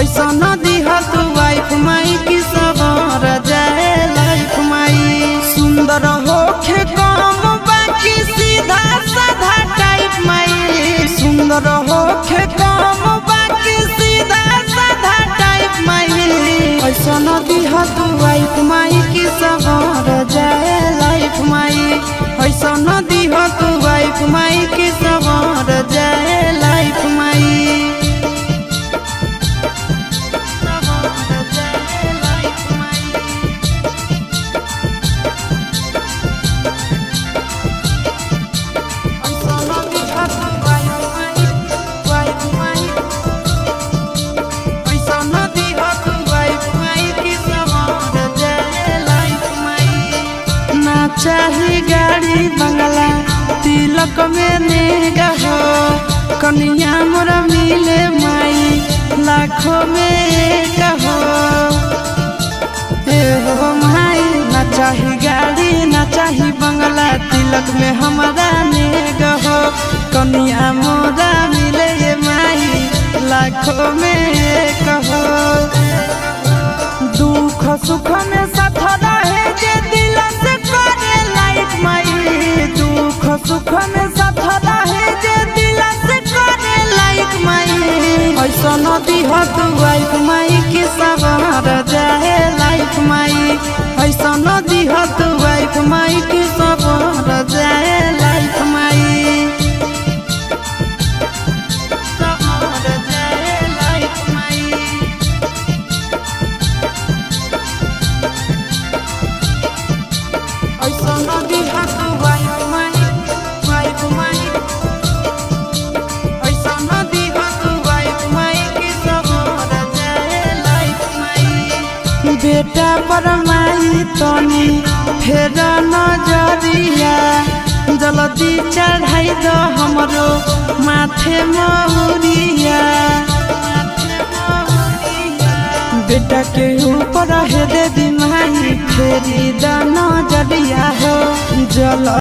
ऐसा न दिहा तू वाइफ माई की सवार जाए लाइफ माई सुंदर होखे कम बाकी सीधा साधा टाइप माई सुंदर होखे कम बाकी सीधा साधा टाइप माई ऐसा न दिहा तू वाइफ माई की सवार जाए लाइफ माई ऐसा न दिहा तू वाइफ माई की सवार जाए लाइफ माई सवार जाए लाइफ माई ऐसा न दिहा तू वाइफ माई वाइफ माई ऐसा न दिहा तू वाइफ माई की सवार जाए लाइफ माई ना चाही गाड़ी बंगला तिलक में नेगा हो कनिया मोरा मिले माई लाखों में एक हो ए हो माई ना चाही गाड़ी ना चाही बंगला तिलक में हमारा नेग हो कनिया मोरा मिले ये माई लाखों में एक हो दुख सुख में साथ रहे जे दिल से करे लाइफ माई दुख सुख में साथ रहे जे दिल से करे लाइफ माई ऐसा न दिह तू वाइफ माई की सवार जाए लाइफ माई ऐसा न दिह तू वाइफ माई की सवार जाए लाइफ माई सवार जाए लाइफ माई ऐसा न दिहा तू वाइफ माई वाइफ माई ऐसा न दिहा तू वाइफ माई की सवार जाए लाइफ माई बेटा पर माई तनी फेर नजरिया जल्दी चढ़ाई दो हमरो माथे महुरिया बेटा के ऊपर है देवी माई फेरी दाना जलिया हो जल